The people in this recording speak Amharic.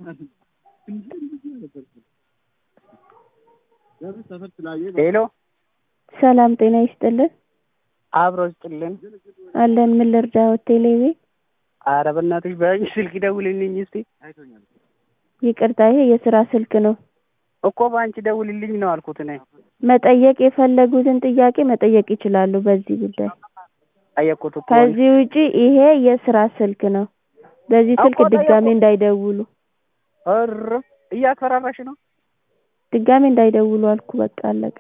ሄሎ ሰላም ጤና ይስጥልን። አብሮ ይስጥልን። አለን ምን ልርዳዎት? ቴሌቪ ኧረ በእናትሽ በአንቺ ስልክ ደውልልኝ እስቲ። ይቅርታ ይሄ የስራ ስልክ ነው። እኮ በአንቺ ደውልልኝ ነው አልኩት እኔ። መጠየቅ የፈለጉትን ጥያቄ መጠየቅ ይችላሉ በዚህ ጉዳይ። ጠየቅኩት እኮ ከዚህ ውጪ ይሄ የስራ ስልክ ነው። በዚህ ስልክ እኮ ድጋሜ ጠየቅኩት። እንዳይደውሉ እር እያስፈራራሽ ነው። ድጋሜ እንዳይደውሉ አልኩ። በቃ አለቀ።